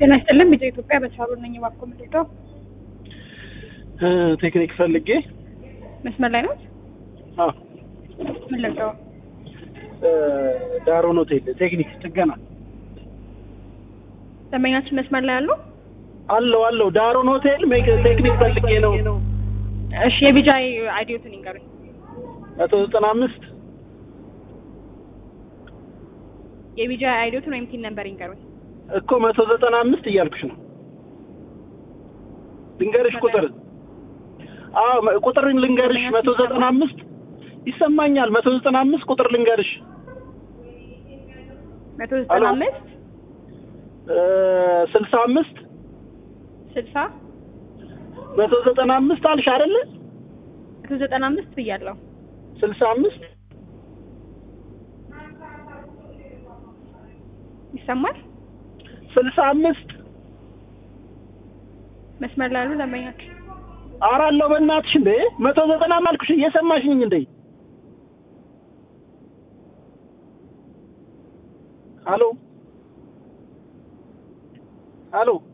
ጤና ይስጥልን ቢጫ ኢትዮጵያ በተሻሉ ነኝ። እባክዎ ምንድነው ቴክኒክ ፈልጌ መስመር ላይ ነው? አዎ ምን ልርዳው? ዳሮን ሆቴል ቴክኒክ ጥገና ደንበኛችን መስመር ላይ አሉ? አለው አለው ዳሮን ሆቴል ሜክ- ቴክኒክ ፈልጌ ነው እሺ የቢጃ አይዲዮትን ይንገሩኝ። መቶ ዘጠና አምስት የቢጃ አይዲዮትን ወይም ቲን ነምበር ይንገሩኝ። እኮ መቶ ዘጠና አምስት እያልኩሽ ነው ልንገርሽ ቁጥር አዎ መ- ቁጥር ልንገርሽ መቶ ዘጠና አምስት ይሰማኛል መቶ ዘጠና አምስት ቁጥር ልንገርሽ መቶ ዘጠና አሎ። አምስት ስልሳ አምስት ስልሳ መቶ ዘጠና አምስት አልሽ አይደለ መቶ ዘጠና አምስት ብያለሁ። ስልሳ አምስት ይሰማል? ስልሳ አምስት መስመር ላይ አሉ ደንበኛችን? አራለው በእናትሽ እንዴ መቶ ዘጠና ማልኩሽ እየሰማሽኝ እንዴ ሀሎ ሀሎ